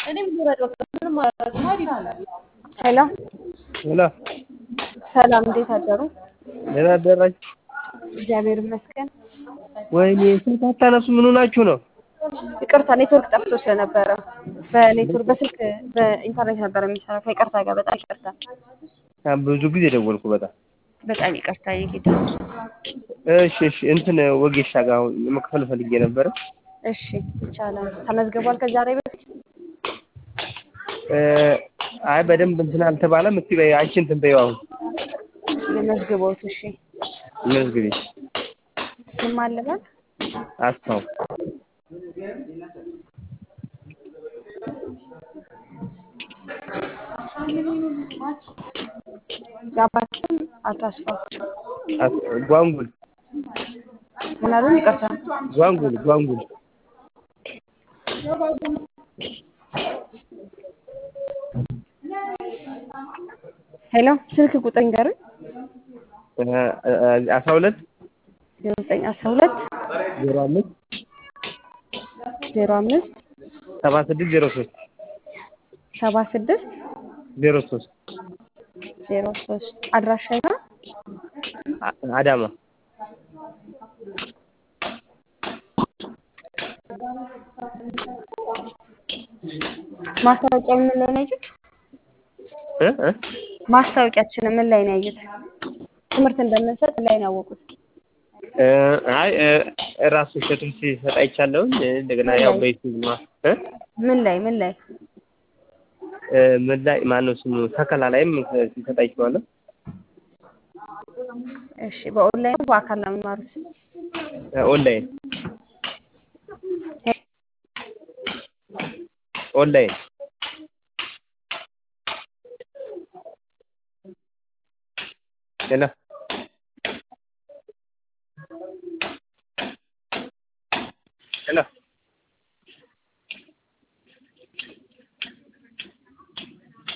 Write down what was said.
ሄሎ ሄሎ ሰላም፣ እንዴት አደሩ? ደህና አደራችሁ? እግዚአብሔር ይመስገን። ወይኔ ስልክ አታነሱ ምን ሆናችሁ ነው? ይቅርታ ኔትወርክ ጠፍቶ ስለነበረ በኔትወርክ በስልክ በኢንተርኔት ነበር የሚሰራው። ከይቅርታ ጋር በጣም ይቅርታ፣ ብዙ ጊዜ ደወልኩ በጣም በጣም ይቅርታ የጌታ። እሺ እሺ እንትን ወጌሻ ጋር አሁን መክፈል ፈልጌ ነበረ። እሺ ይቻላል። ተመዝግቧል ከዛሬ በፊት? እ አይ በደንብ እንትን አልተባለም። እስኪ በይ አንቺ እንትን በይው አሁን የመዝግቦት። እሺ መዝግቢ። ስም አለበት? አስታው የአባት ስም አታስፋው። አስ- ጓንጉል ምን አሉኝ? ይቅርታ ጓንጉል ጓንጉል ሄሎ፣ ስልክ ቁጥር ንገሩኝ። እ እ አስራ ሁለት ዜሮ ዘጠኝ አስራ ሁለት ዜሮ አምስት ዜሮ አምስት ሰባ ስድስት ዜሮ ሶስት ሰባ ስድስት ዜሮ ሶስት ዜሮ ሶስት አድራሻ ይታ አ- አዳማ ማስታወቂያ ምን ላይ ነው ያዩት? እ እ ማስታወቂያችን ምን ላይ ነው ያዩት? ትምህርት እንደምንሰጥ ላይ ነው ያወቁት። እ አይ እ ራሱ ሴቱም ሲሰጥ አይቻለሁኝ። እንደገና ያው በዩቲዩብ ነው እ ምን ላይ ምን ላይ እ ምን ላይ ማነው ስሙ ተከላ ላይም ሲሰጥ አይቼዋለሁ። እሺ፣ በኦንላይን ነው በአካል ነው የሚማሩት? እ ኦንላይን ኦንላይን ሄሎ